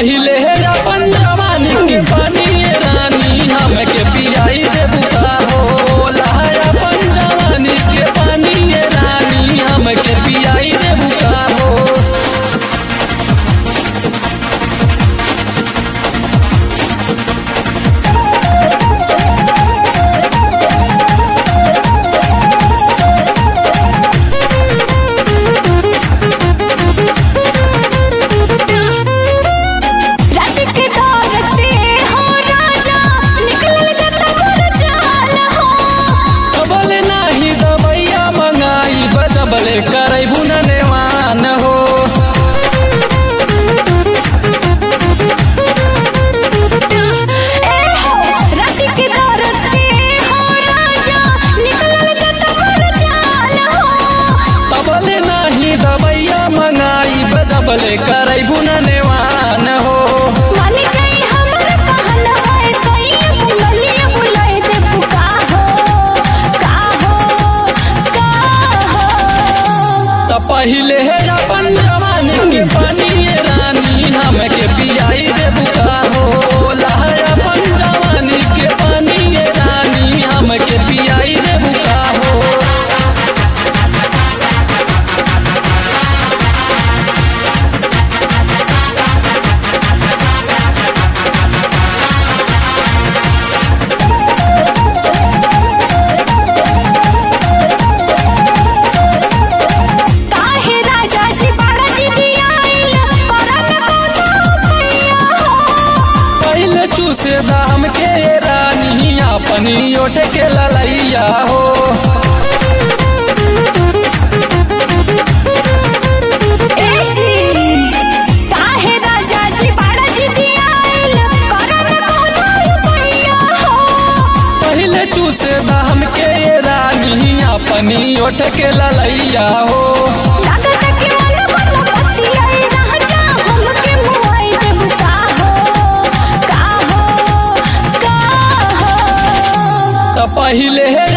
पहिले है अपन जवानी के पानी ये रानी हमके पियाई दे बुता हो लहर अपन जवानी के पानी ये रानी हमके पियाई दे बुता हो रात के दौर से हो राजा निकलल जाता घर जाल हो कबले नाही दबैया मंगाई बजबले करई बुननेवान हो ए हो रात के दौर से हो राजा निकलल जाता घर जाल हो कबले नाही दबैया मंगाई बजबले करई बुननेवान हो मानी जाई हमर कहना है सही बुललिए बुलाए दे पुका हो का हो का हो त पहिले है अपन जवानी के पानी ये रानी हमके पियाई दे बुता हो लहर अपन जवानी के पानी ये रानी हमके पियाई दे बुता हो काहे राजा जी बड़ा जी दियाइल करल कोनो भैया हो पहले चूसे दाम के ये रानी अपनी ओठ के ललैया हो ए जी काहे राजा जी बड़ा जी दियाइल करल कोनो भैया हो पहले चूसे दाम के ये रानी अपनी ओठ के ललैया हो लागत के मन बन पतियाई रह जा हमके मुआई दे बुका हो का हो का हो त पहिले है